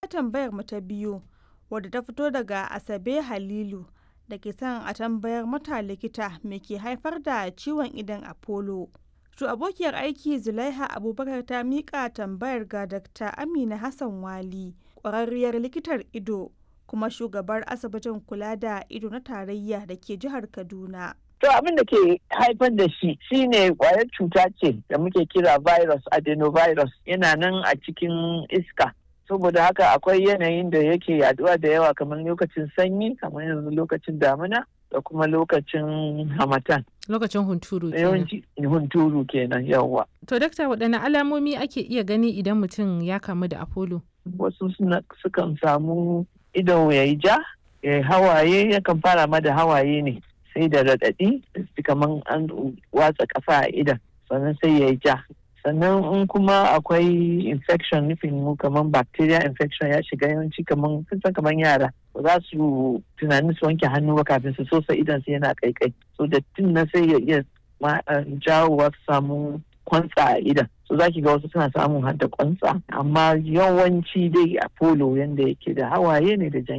tambayar mu ta biyu wadda ta fito daga Asabe Halilu da ke son a tambayar mata likita me ke haifar da ciwon idon Apollo. To abokiyar aiki Zulaiha Abubakar ta miƙa tambayar ga Dr. Amina Hassan Wali, ƙwararriyar likitar ido kuma shugabar asibitin kula da ido na tarayya da ke jihar Kaduna. To abin da ke haifar da shi shine kwayar cuta ce da muke kira virus adenovirus yana nan a cikin iska. Saboda haka akwai yanayin da yake yaduwa da yawa kamar lokacin sanyi kamar yanzu lokacin damina da kuma lokacin hamatan. Lokacin hunturu kenan. Yawanci hunturu kenan yawa. To dakta waɗanne alamomi ake iya gani idan mutum ya kamu da Apollo? Wasu sukan samu ido ya yi ja, ya hawaye yakan fara ma da hawaye ne. sai da raɗaɗi kamar an watsa ƙasa a idan sannan sai ya yi ja sannan in kuma akwai infection nufin mu kamar bacteria infection ya shiga yawanci kamar san kamar yara ba za su tunanin su wanke hannu ba kafin su sosa idan su yana kaikai so dattin na sai ya iya jawowa su samu kwantsa a idan so za ki ga wasu suna samun hadda kwantsa amma yawanci dai apollo yanda yake da hawaye ne da jan